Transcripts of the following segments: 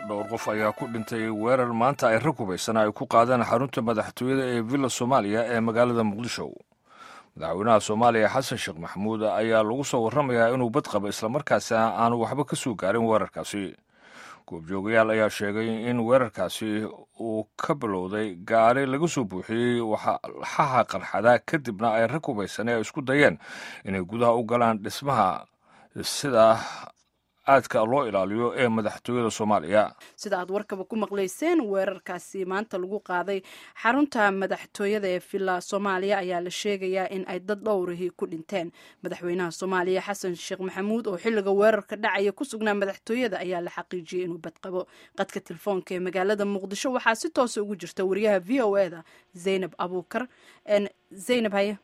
dhowr qof ayaa ku dhintay weerar maanta ay rag hubaysan ay ku qaadeen xarunta madaxtooyada ee villa soomaaliya ee magaalada muqdisho madaxweynaha soomaaliya xasan sheekh maxamuud ayaa lagu soo warramayaa inuu bad qabo islamarkaasi aanu waxba ka soo gaarin weerarkaasi goobjoogayaal ayaa sheegay in weerarkaasi uu ka bilowday gaari laga soo buuxiyey waxaha qarxada kadibna ay rag hubaysan ee isku dayeen inay gudaha u galaan dhismaha sida aadka loo ilaaliyo ee madaxtooyada soomaaliya sida aad warkaba ku maqlayseen weerarkaasi maanta lagu qaaday xarunta madaxtooyada ee villa soomaaliya ayaa la sheegayaa in ay dad dhowrihii ku dhinteen madaxweynaha soomaaliya xasan sheekh maxamuud oo xilliga weerarka dhacaya ku sugnaa madaxtooyada ayaa la xaqiijiyey inuu badqabo qadka telefoonka ee magaalada muqdisho waxaa si toosa ugu jirta wariyaha v o e da zaynab abuukar zaynab haye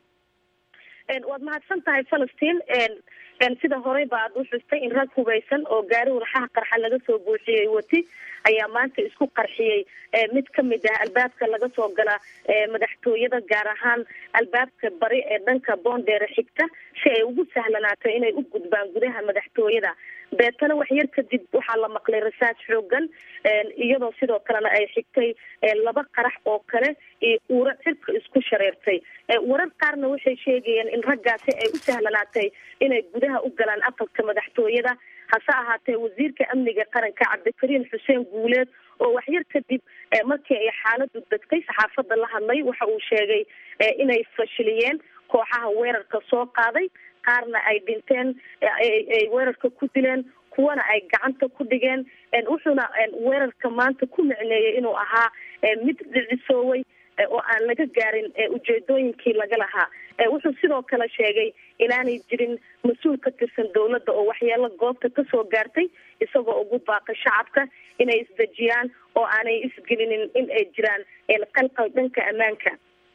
waad mahadsan tahay falastiin sida horey ba aad u xustay in rag hubaysan oo gaari walxaha qarxa laga soo buuxiyey wati ayaa maanta isku qarxiyey mid kamid ah albaabka laga soo gala madaxtooyada gaar ahaan albaabka bari ee dhanka boondheere xigta si ay ugu sahlanaato inay u gudbaan gudaha madaxtooyada beetana wax yar kadib waxaa la maqlay rasaas xoogan iyadoo sidoo kalena ay xigtay laba qarax oo kale iyo uuro cirka isku shareertay warar qaarna waxay sheegayeen in raggaasi ay u sahlanaatay inay gudaha u galaan aqalka madaxtooyada hase ahaatee wasiirka amniga qaranka cabdikariin xuseen guuleed oo waxyar kadib markii ay xaaladu degtay saxaafadda la hadlay waxa uu sheegay inay fashiliyeen kooxaha weerarka soo qaaday qaarna ay dhinteen ay weerarka ku dileen kuwana ay gacanta ku dhigeen wuxuuna weerarka maanta ku micneeyey inuu ahaa mid dhicisooway oo aan laga gaarin ujeedooyinkii laga lahaa wuxuu sidoo kale sheegay inaanay jirin mas-uul ka tirsan dawladda oo waxyeelo goobta kasoo gaartay isagoo ugu baaqay shacabka inay isdejiyaan oo aanay isgelinin in ay jiraan qalqal dhanka ammaanka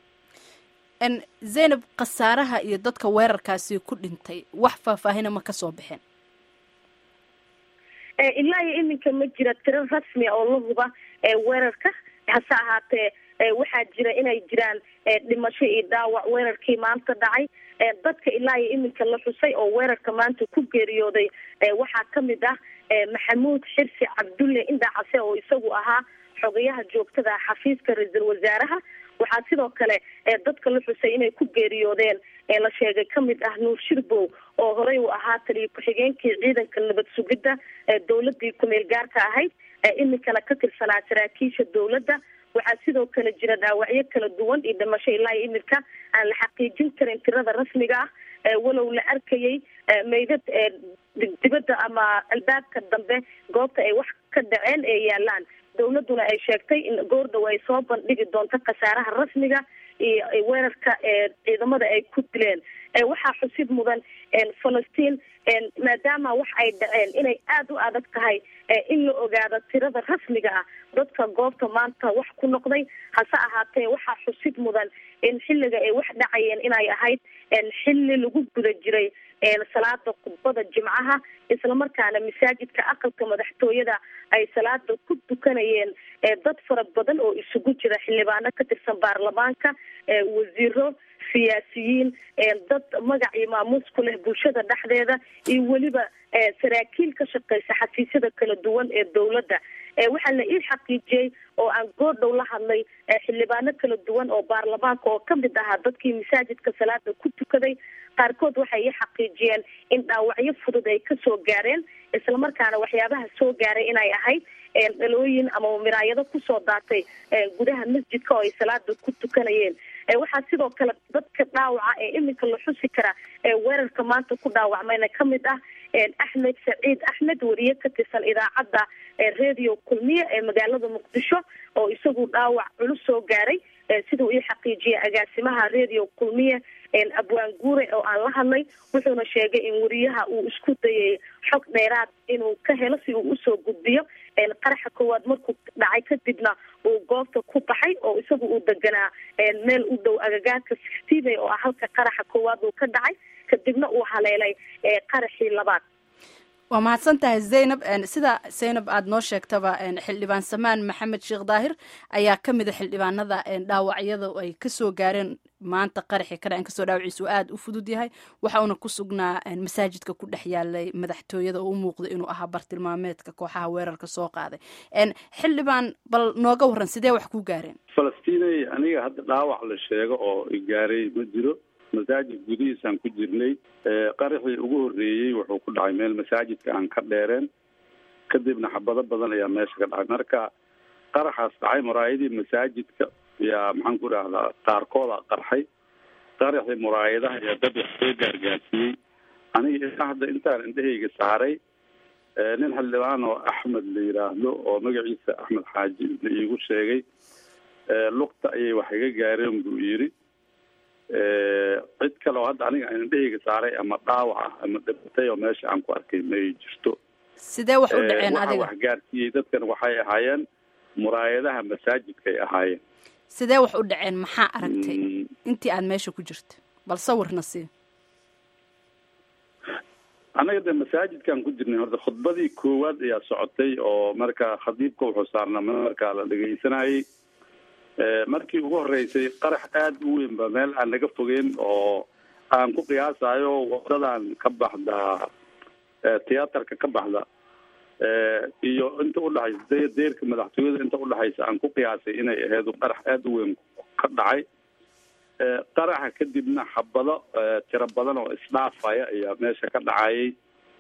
zaynab khasaaraha iyo dadka weerarkaasi ku dhintay wax faahfaahina ma kasoo baxeen ilaa iyo iminka ma jira tiro rasmia oo la huba weerarka hase ahaatee waxaa jira inay jiraan dhimasho iyo dhaawac weerarkii maanta dhacay dadka ilaa iyo iminka la xusay oo weerarka maanta ku geeriyooday waxaa kamid ah maxamuud xirsi cabdulle indhacase oo isagu ahaa xogayaha joogtada ah xafiiska ra-iisul wasaaraha waxaa sidoo kale dadka la xusay inay ku geeriyoodeen la sheegay kamid ah nuur shirbow oo horey u ahaa taliyo ku-xigeenkii ciidanka nabad sugidda dawladii ku-meel gaarka ahayd iminkana ka tirsanaa saraakiisha dawladda waxaa sidoo kale jira dhaawacyo kala duwan iyo dhimasho ilaa iyo iminka aan la xaqiijin karin tirada rasmiga ah walow la arkayay meydad dibadda ama albaabka dambe goobta ay wax ka dhaceen ee yaalaan dawladuna ay sheegtay in goordhow ay soo bandhigi doonto khasaaraha rasmiga iyo weerarka ciidamada ay ku dileen waxaa xusid mudan falastiin maadaama wax ay dhaceen inay aada u adag tahay in la ogaado tirada rasmiga ah dadka goobta maanta wax ku noqday hase ahaatee waxaa xusid mudan in xilliga ay wax dhacayeen inay ahayd xilli lagu guda jiray salaada khudbada jimcaha islamarkaana masaajidka aqalka madaxtooyada ay salaada ku tukanayeen dad fara badan oo isugu jira xildhibaano ka tirsan baarlamaanka wasiiro siyaasiyiin dad magac iyo maamuus ku leh bulshada dhexdeeda iyo weliba saraakiil ka shaqeysa xafiisyada kala duwan ee dawladda waxaa la ii xaqiijiyey oo aan goordhow la hadlay xildhibaano kala duwan oo baarlamaanka oo kamid ahaa dadkii masaajidka salaada ku tukaday qaarkood waxay ii xaqiijiyeen in dhaawacyo fudud ay kasoo gaareen islamarkaana waxyaabaha soo gaaray inay ahayd dhalooyin ama miraayado kusoo daatay gudaha masjidka oo ay salaada ku tukanayeen waxaa sidoo kale dadka dhaawaca ee iminka la xusi kara weerarka maanta ku dhaawacmayna kamid ah axmed saciid axmed wariye ka tirsan idaacadda radio kulmiye ee magaalada muqdisho oo isagu dhaawac culus soo gaaray siduu ii xaqiijiyay agaasimaha radio kulmiye abwaan guure oo aan la hadlay wuxuuna sheegay in wariyaha uu isku dayay xog dheeraad inuu ka helo si uu usoo gudbiyo qaraxa koowaad markuu dhacay kadibna uu goobta ku baxay oo isagu uu deganaa meel u dhow agagaarka sixtiibay oo ah halka qaraxa koowaad uu ka dhacay kadibna uu haleelay qaraxii labaad waa mahadsan tahay zaynab sida zaynab aada noo sheegtaba xildhibaan samaan maxamed sheekh daahir ayaa ka mid a xildhibaanada dhaawacyada ay kasoo gaareen maanta qaraxii ka dhacen kastoo dhaawaciisu aada u fudud yahay waxa uuna ku sugnaa masaajidka ku dhex yaalay madaxtooyada oo u muuqda inuu ahaa bartilmaameedka kooxaha weerarka soo qaaday xildhibaan bal nooga warran sidee wax ku gaareen falastiinay aniga hadda dhaawac la sheego oo gaaray ma jiro masaajid gudihiisaan ku jirnay qaraxii ugu horreeyey wuxuu ku dhacay meel masaajidka aan ka dheereen kadibna xabado badan ayaa meesha ka dhacay marka qaraxaas dhacay muraayadii masaajidka yaa maxaan ku idhahdaa qaarkooda qarxay qaraxii muraayadaha ayaa dad wax soo gaargaarsiiyey aniga ilaa hadda intaan indhahayga saaray nin xildhibaan oo axmed la yidhaahdo oo magaciisa axmed xaaji la iigu sheegay lugta ayay wax iga gaareen buu yidhi cid kale oo hadda aniga aan indhahayga saaray ama dhaawac ah ama dhibatay oo meesha aan ku arkay may jirto sidee wax u dhaceen waxa adiga wax gaarsiiyey dadkan waxay ahaayeen muraayadaha masaajidkay ahaayeen sidee wax u dhaceen maxaa aragtay Mm, intii aad meesha ku jirta bal sawirna sii anaga de masaajidkaan ku jirnay horta khudbadii koowaad ayaa socotay oo marka khadiibka wuxuu saarnaa markaa la dhegaysanayay Eh, markii ugu horeysay qarax aada u weyn ba meel aan naga fogeyn oo aan ku qiyaasayo wadadan ka baxda eh, tiyaatarka ka baxda eh, iyo inta udhexaysa de- deerka madaxtooyada inta udhexaysa aan ku qiyaasay inay ahayd qarax aada u weyn ka dhacay Eh, qaraxa kadibna xabado eh, tiro badan oo isdhaafaya ayaa meesha ka dhacayay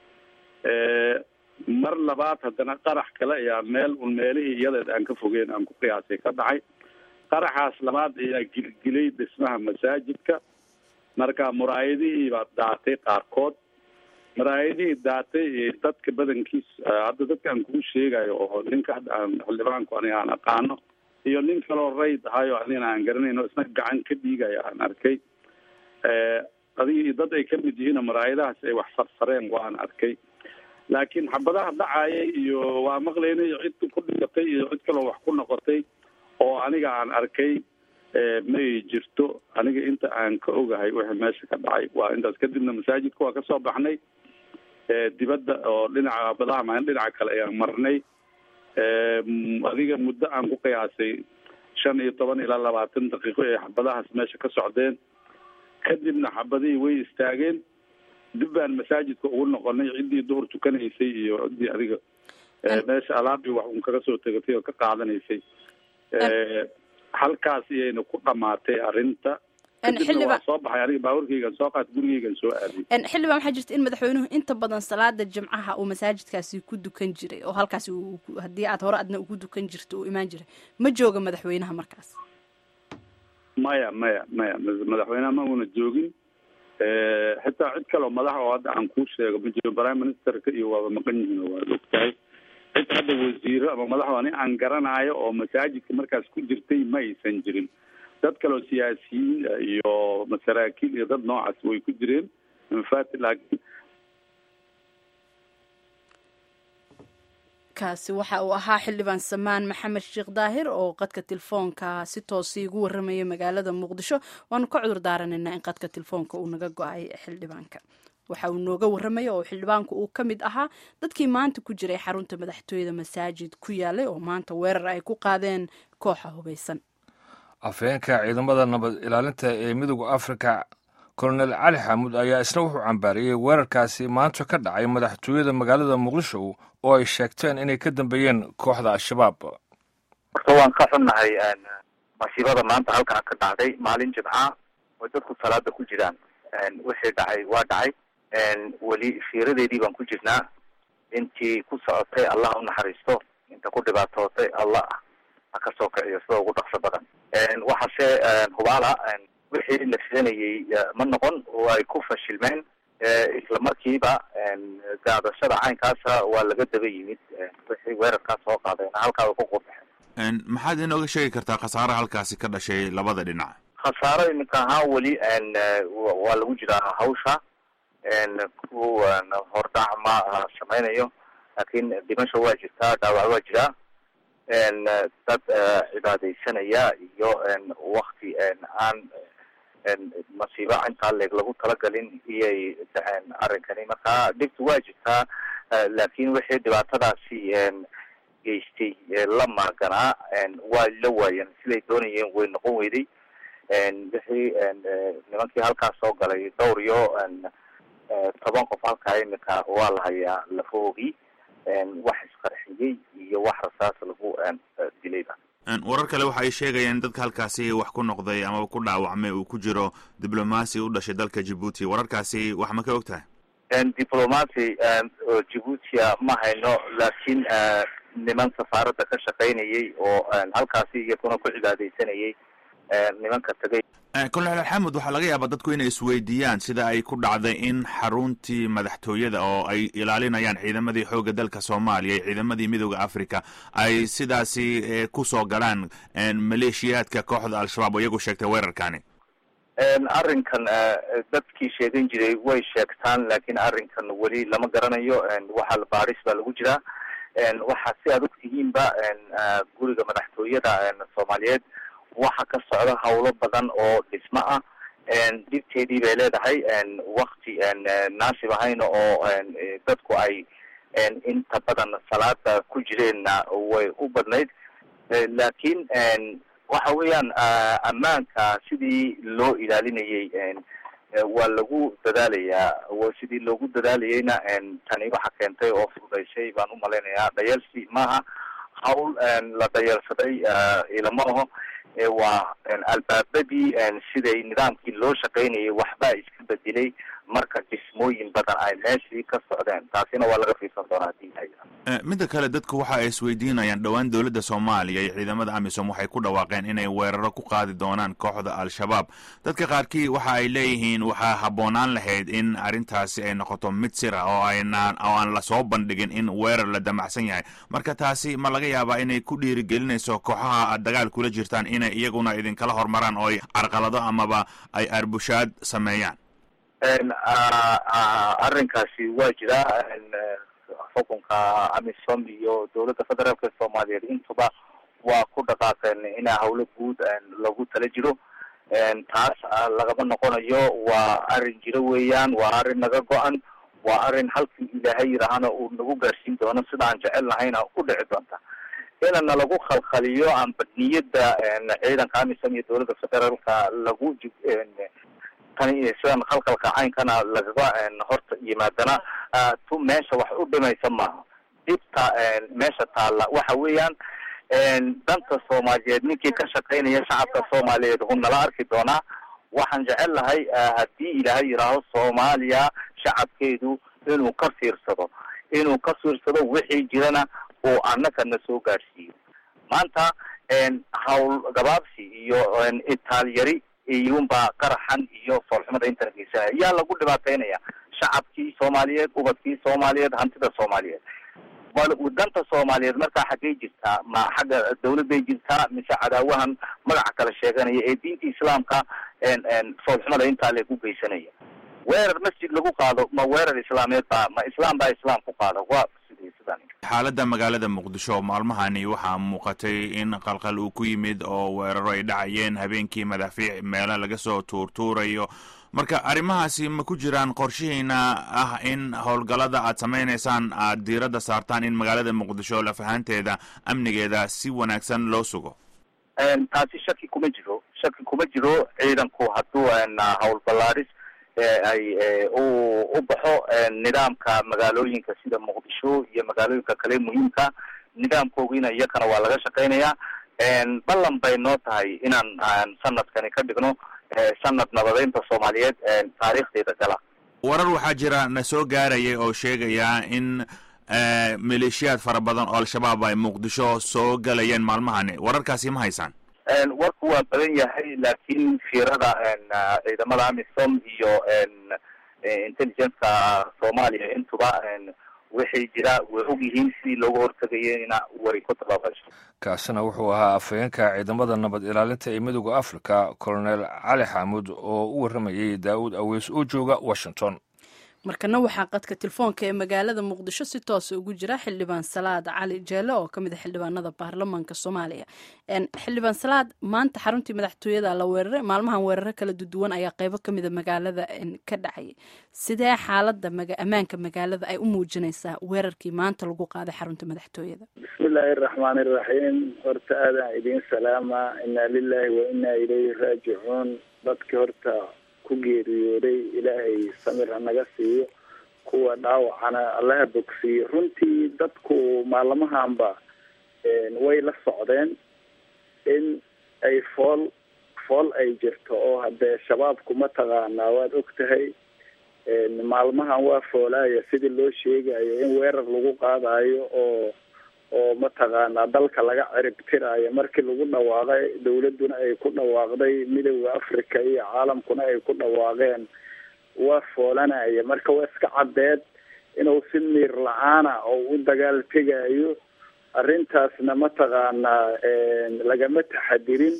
Eh, mar labaad haddana qarax kale ayaa meel un meelihii iyadeed aan ka fogeyn aan ku qiyaasay ka dhacay qaraxaas labaad ayaa gilgilay dhismaha masaajidka marka muraayadihii baa daatay qaarkood muraayadihii daatay ee dadka badankiis eh, hadda dadka aan kuu sheegayo oo ninka hadda aan xildhibaanku aniga aan aqaano iyo nin kaloo rayd ahayo anigana aan garanayn oo isna gacan ka dhiigaya aan arkay Eh, adiga iyo dad ay ka mid yihiin oo muraayadahaas ay wax farfareen waan arkay laakiin xabadaha dhacaya iyo waa maqlaynay cid ku dhigatay iyo cid kaloo wax ku noqotay oo aniga aan arkay eh, may jirto aniga inta aan ka ogahay wixii meesha ka dhacay waa intaas kadibna masaajidka waa kasoo baxnay eh, dibadda oo dhinaca badaha maan dhinaca kale ayaan marnay Eh, m- adiga muddo aan ku qiyaasay shan iyo toban ilaa labaatan daqiiqo ee xabadahaas meesha ka socdeen kadibna xabadihii way istaageen dib baan masaajidka ugu noqonay ciddii duhur tukanaysay iyo ciddii adiga eh, An- meesha alaabii wax un kaga soo tegatay oo ka qaadanaysay Eh, halkaas iyayna ku dhamaatay arrinta An kadibna xildhibaan- waa soo baxay aniga baaburkaygan soo qaat gurigaygan soo aaday En xildhibaan waxaa jirta in madaxweynuhu inta badan salaada jimcaha uu masaajidkaasi ku dukan jiray oo halkaasi uu ku- haddii aad hore adna ugu dukan jirto uu imaan jiray ma jooga madaxweynaha markaas maya maya maya ma- madaxweynaha ma una joogin Eh, xitaa cid kaleo madax oo hadda aan kuu sheego ma jiro prime ministerka iyo waaba maqan yihiin oo waad ogtahay cid hadda wasiiro ama madax ani aan garanayo oo masaajidka markaas ku jirtay ma aysan jirin dad kaleo siyaasiyiin ah iyo masaraakiil iyo dad noocaas way ku jireen infat laakiin kaasi waxa uu ahaa xildhibaan samaan maxamed sheekh daahir oo qadka telefoonka si toosi ugu warramaya magaalada muqdisho waanu ka cudur daaranaynaa in qadka telefoonka uu naga go-ay xildhibaanka waxa uu nooga warramaya oo xildhibaanku uu ka mid ahaa dadkii maanta ku jiray xarunta madaxtooyada masaajid ku yaalay oo maanta weerar ay ku qaadeen kooxa hubaysan afhayeenka ciidamada nabad ilaalinta ee midooda afrika kolonel cali xamuud ayaa isna wuxuu cambaariyey weerarkaasi maanta ka dhacay madaxtooyada magaalada muqdisho oo ay sheegteen inay ka dambeeyeen kooxda al-shabaab horta waan ka xunnahay een, masiibada maanta halkaa ka dhacday maalin jimca oo dadku salaada ku jiraan een, wixii dhacay waa dhacay een, weli fiiradeedii baan ku jirnaa intii ku socotay allah u naxariisto inta ku dhibaatootay allah ha ka soo kiciyo sida ugu dhaqso badan een, waxaase een, hubaala een, wixii la filanayey eh, ma noqon oo ay ku fashilmeen Eh, isla markiiba een, gaadashada caynkaasa waa laga daba yimid een, wixii weerarkaas soo qaadeen halkaa way ku qurbaxeen Een, maxaad inooga sheegi kartaa khasaare halkaasi ka dhashay labada dhinac khasaaro iminka ahaan weli een, eh, wa- waa lagu jiraa hawsha een, kuwan hordhac ma ah, sameynayo laakiin dhimasho waa jirtaa dhaawac waa jiraa een, eh, dad eh, cibaadaysanaya iyo een, wakti een, aan een, masiibo intaa leeg lagu talagalin iyay dhaceen arrinkani marka dhibtu waa jirtaa eh, laakiin wixii dhibaatadaasi een, geystay ee la maaganaa een, waa la waayeen siday doonayeen way noqon weyday wixii nimankii halkaas soo galay dhowr iyo toban qof halkaa imika waa la hayaa lafoogii wax isqarxiyey iyo wax rasaas lagu dilayba warar kale waxa ay sheegayaan dadka halkaasi wax ku noqday amaba ku dhaawacmay uu ku jiro diblomaasi u dhashay dalka jibuuti wararkaasi wax ma ka og tahay diblomacy jibuutia ma hayno laakiin niman safaaradda ka shaqaynayay oo halkaasi iyakuna ku cibaadeysanayay nimanka tagay colonel xamud waxaa laga yaabaa dadku inay isweydiiyaan sida ay ku dhacday in xaruntii madaxtooyada oo ay ilaalinayaan ciidamadii xoogga dalka soomaaliya iyo ciidamadii midooda africa ay sidaasi kusoo galaan maleeshiyaadka kooxda al-shabaab oo iyagu sheegtay weerarkani arrinkan dadkii sheegan jiray way sheegtaan laakiin arrinkan weli lama garanayo waxaa baadhis baa lagu jiraa waxaa si aad ogtihiinba guriga madaxtooyada soomaaliyeed waxa ka socda hawlo badan oo dhismo ah dhibteedii bay leedahay wakti naasib ahayna oo dadku ay inta badan salaada ku jireenna way u badnayd laakiin waxa weeyaan ammaanka sidii loo ilaalinayay waa lagu dadaalayaa sidii loogu dadaalayayna tani waxa keentay oo fududaysay baan umalaynayaa dhayalsi maaha hawl la dhayalsaday ilama aho waa albaabadii siday nidaamkii loo shaqaynayay waxbaa iska bedelay marka dhismooyin badan ay meeshii ka socdeen taasina waa laga fiirsan doonaa hadii midda kale dadku waxa ay isweydiinayaan dhowaan dowladda soomaaliya iyo ciidamada amisom waxay ku dhawaaqeen inay weeraro ku qaadi doonaan kooxda al-shabaab dadka qaarkii waxa ay leeyihiin waxaa habboonaan lahayd in arrintaasi ay noqoto mid sira oo aynaan oo aan lasoo bandhigin in weerar la damacsan yahay marka taasi ma laga yaabaa inay ku dhiirigelinayso kooxaha aad dagaal kula jirtaan inay iyaguna idinkala hormaraan oo ay carqalado amaba ay arbushaad sameeyaan arrinkaasi waa jiraa xukunka amisom iyo dowladda federaalka soomaaliyeed intuba waa ku dhaqaaqeen ina hawlo guud lagu tala jiro taas lagama noqonayo waa arrin jiro weeyaan waa arrin naga go-an waa arrin halkii ilaahay yidhaahana uu nagu gaarsiin doono sida aan jecel nahayna u dhici doonta inana lagu khalkhaliyo amba niyadda ciidanka amisom iyo dowladda federaalka lagu tani sidan khalkhalka caynkana lagaga horta yimaadana tu meesha wax u dhimaysa maaha dhibta meesha taalla waxa weeyaan danta soomaaliyeed ninkii ka shaqaynaya shacabka soomaaliyeed hu nala arki doonaa waxaan jecel lahay haddii ilaahay yidhaaho soomaaliya shacabkeedu inuu ka fiirsado inuu ka fiirsado wixii jirana uu annaka na soo gaadhsiiyo maanta hawl gabaabsi iyo itaalyari iyunbaa qaraxan iyo foolxumada intaan geysanaya yaa lagu dhibaataynaya shacabkii soomaaliyeed ubadkii soomaaliyeed hantida soomaaliyeed danta soomaaliyeed markaa xaggay jirtaa ma xagga dawladday jirtaa mise cadaawahan magaca kala sheeganaya ee diinta islaamka foolxumada intaa lagu geysanaya weerar masjid lagu qaado ma weerar islaameed baa ma islaam baa islaam ku qaado waa sidii sidan xaaladda magaalada muqdisho maalmahani waxaa muuqatay in qalqal uu ku yimid oo weeraro ay dhacayeen habeenkii madaafiic meelo laga soo tuurtuurayo marka arrimahaasi ma ku jiraan qorshihiina ah in howlgallada aad samaynaysaan aad diiradda saartaan in magaalada muqdisho lafahanteeda amnigeeda si wanaagsan loo sugo taasi shaki kuma jiro shaki kuma jiro ciidanku hadduu hawl ballaadhis ay u baxo nidaamka magaalooyinka sida muqdisho iyo magaalooyinka kale muhiimka nidaamkoogiina iyakana waa laga shaqaynayaa ballan bay noo tahay inaan sanadkani ka dhigno sanad nabadeynta soomaaliyeed taariikhdeeda gala warar waxaa jira na soo gaarayay oo sheegaya in maleeshiyaad fara badan oo al-shabaab ay muqdisho soo galayeen maalmahani wararkaasi ma haysaan warku waa badan yahay laakiin fiirada ciidamada amisom iyo intelligence-ka soomaaliya intuba waxay jira way og yihiin sidii looga hortagayena way ku tabaabasho kaasina wuxuu ahaa afhayeenka ciidamada nabad ilaalinta ee midooda africa colonel cali xaamud oo u warramayay daa'uud aweys oo jooga washington markana waxaa qadka telefoonka ee magaalada muqdisho si toosa ugu jira xildhibaan salaad cali jeele oo kamid a xildhibaanada baarlamaanka soomaaliya xildhibaan salaad maanta xaruntii madaxtooyada la weeraray maalmahan weeraro kala duduwan ayaa qeybo kamida magaalada ka dhacayay sidee xaalada ammaanka magaalada ay u muujinaysaa weerarkii maanta lagu qaaday xarunta madaxtooyada bismillaahi araxmaan iraxiim horta aadaan idiin salaama inaa lilaahi wa inaa ilayhi raajicuun dadki horta ku geeriyooday ilaahay samir hanaga siiyo kuwa dhaawacana allaha bogsiiyo runtii dadku maalmahanba way la socdeen in ay fool fool ay jirto oo haddee shabaabku mataqaanaa waad og tahay maalmahan waa foolaaya sidii loo sheegayo in weerar lagu qaadayo oo oo mataqaanaa dalka laga ciribtiraayo markii lagu dhawaaqay dawladduna ay ku dhawaaqday midooda africa iyo caalamkuna ay ku dhawaaqeen waa foolanaya marka waa iska caddeed inuu si miir la-aana oo u dagaal tegayo arrintaasna mataqaanaa lagama taxadirin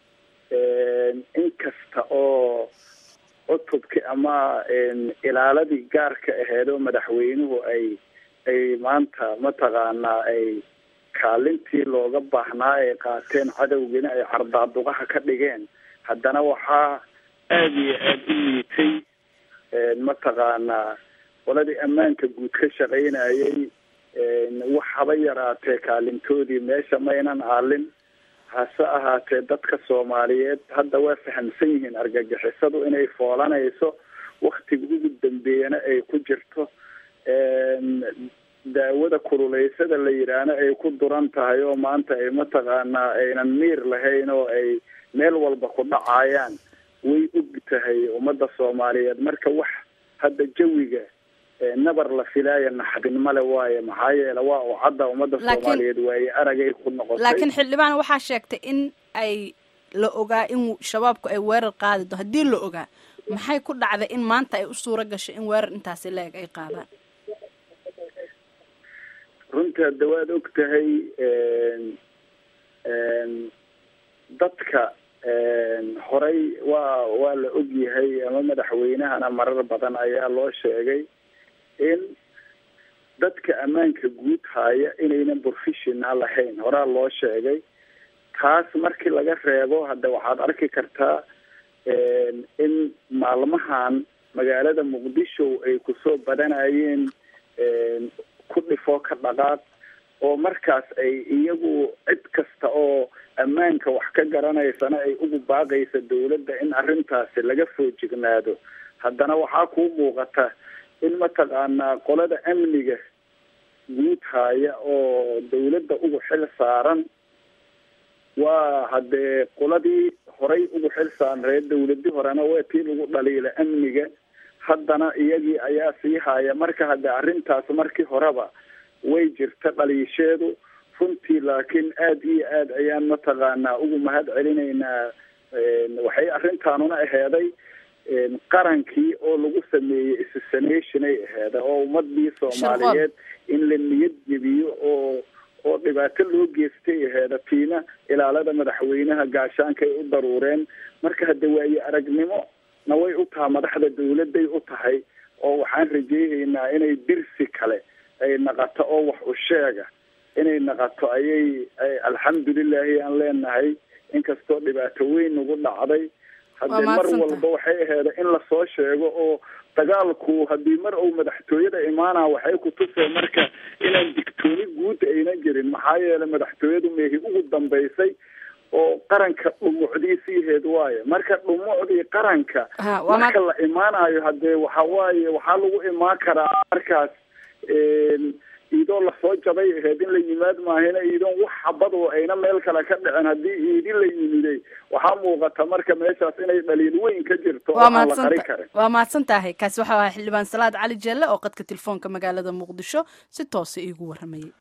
inkasta oo cutubki ama ilaaladii gaarka aheed oo madaxweynuhu ay ay maanta mataqaanaa ay kaalintii looga baahnaa ay qaateen cadowgiina ay cardaaduqaha ka dhigeen haddana waxaa aada iyo aada u liitay mataqaanaa qoladii ammaanka guud ka shaqaynayay wax haba yaraatee kaalintoodii meesha maynan aalin hase ahaatee dadka soomaaliyeed hadda waa fahamsan yihiin argagixisadu inay foolanayso waktiga ugu dambeeyana ay ku jirto daawada kululeysada la yidhaahna ay ku duran tahay oo maanta ay mataqaanaa aynan miir lahayn oo ay meel walba ku dhacayaan way og tahay ummadda soomaaliyeed marka wax hadda jawiga nabar la filaaya naxdin male waaye maxaa yeele waa u cadda ummadda soomaaliyeed waaye aragay ku noqotay laakiin xildhibaan waxaa sheegtay in ay la ogaa in shabaabku ay weerar qaadi do haddii la ogaa maxay ku dhacday in maanta ay u suuro gashay in weerar intaasi la-eg ay qaadaan runtii hadda waad og tahay dadka horay waa waa la og yahay ama madaxweynahana marar badan ayaa loo sheegay in dadka ammaanka guud haya inaynan professional lahayn horaa loo sheegay taas markii laga reebo hadda waxaad arki kartaa in maalmahan magaalada muqdisho ay kusoo badanayeen ku dhifo ka dhaqaaq oo markaas ay iyagu cid kasta oo ammaanka wax ka garanaysana ay ugu baaqaysa dawladda in arrintaasi laga foojignaado haddana waxaa kuu muuqata in mataqaanaa qolada amniga guud haya oo dawladda ugu xil saaran waa haddee qoladii horay ugu xil saarneed dawladii horena waa tii lagu dhaliila amniga haddana iyagii ayaa sii haya marka hadde arrintaas markii horeba way jirta dhaliisheedu runtii laakiin aada iyo aad ayaan mataqaanaa ugu mahad celinaynaa waxay arrintaanuna aheeday qarankii oo lagu sameeyey issationay aheeda oo ummadii soomaaliyeed in la niyad jebiyo oo oo dhibaato loo geystay aheeda tiina ilaalada madaxweynaha gaashaanka ay u daruureen marka hadde waaye aragnimo na way u taha madaxda dawladday u tahay oo waxaan rajeynaynaa inay dirsi kale ay naqato oo wax u sheega inay naqato ayay alxamdulilahi aan leenahay inkastoo dhibaato weyn nagu dhacday haddee mar walba waxay aheeda in lasoo sheego oo dagaalku haddii mar uu madaxtooyada imaana waxay ku tusee marka inaan digtooni guud aynan jirin maxaa yeelay madaxtooyadu meehi ugu dambaysay oo qaranka dhumucdiisiiheed waaye marka dhumucdii qaranka marka la imaanayo haddee waxa waaye waxaa lagu imaan karaa markaas iidoo lasoo jabay aheyd in la yimaad maahina iidoon wax xabad oo ayna meel kale ka dhicin haddii iidi la yimiday waxaa muuqata marka meeshaas inay dhaliil weyn ka jirto oo aan la qari karin waa mahadsan tahay kaasi waxau ahaa xildhibaan salaad cali jeelle oo qadka telefoonka magaalada muqdisho si toosa iigu waramayay